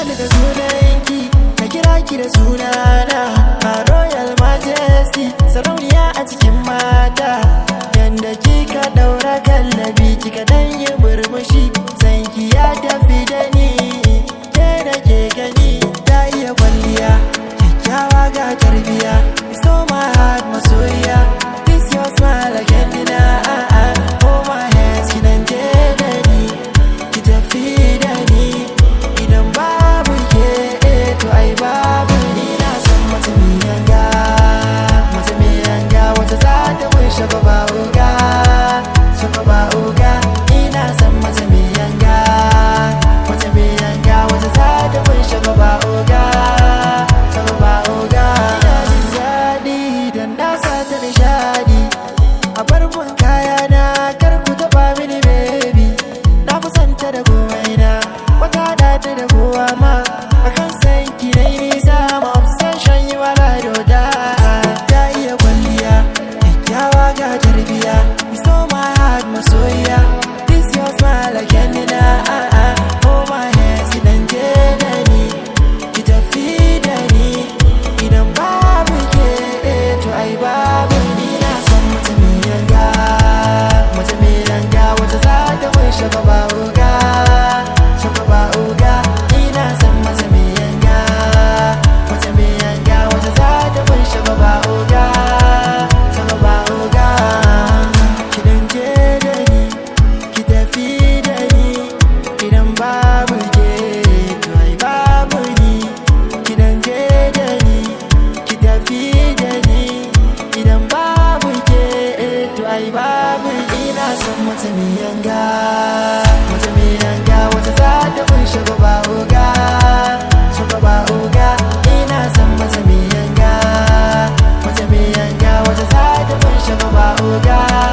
ni da sunanki na kira ki da sunana a royal majesty sarauniya a cikin mata yanda kika daura kallabi kika dan yi murmushi sanki ya tafi da ni ke da ke gani ta iya kwalliya kyakkyawa ga tarbiya so my heart masoyiya this your smile again dina ah ah oh my hands kinan je da ni ki tafi da ni idan babu ke eh, to ai babu ni na san mata mai yanga mata mai yanga wata za ta wishe ba uga suka ba uga ina san mata mai yanga mata mai yanga wata za ta wishe ba uga suka ba uga ina jin daɗi dan na sa ta nishadi a bar mun kaya na kar ku taɓa mini baby na kusanta da komai na wata da ta da kowa ma akan san ki na yi nisa ma obsession yi wala doda ta iya kwalliya kyakkyawa ga tarbiya you stole my heart masoyiya this your smile again nina ah ah hold my hands ki dan je da ni ki tafi da ni idan babu ke eh, to ai babu ni na san mata mai yanga mata mai yanga wata za ta wishe ba uga shaka ba uga ina san mata mai yanga mata mai yanga wata za ta wishe ba uga shaka ba uga ki dan je da ni ki tafi da ni idan babu ke to ai babu ni ki dan je da ni ki tafi da ni idan babu ke eh, to ai babu ina son mata mai yanga mata mai yanga wata za ta kunshe ba uga suka ba uga ina son mata mai yanga mata mai yanga wata za ta kunshe ba uga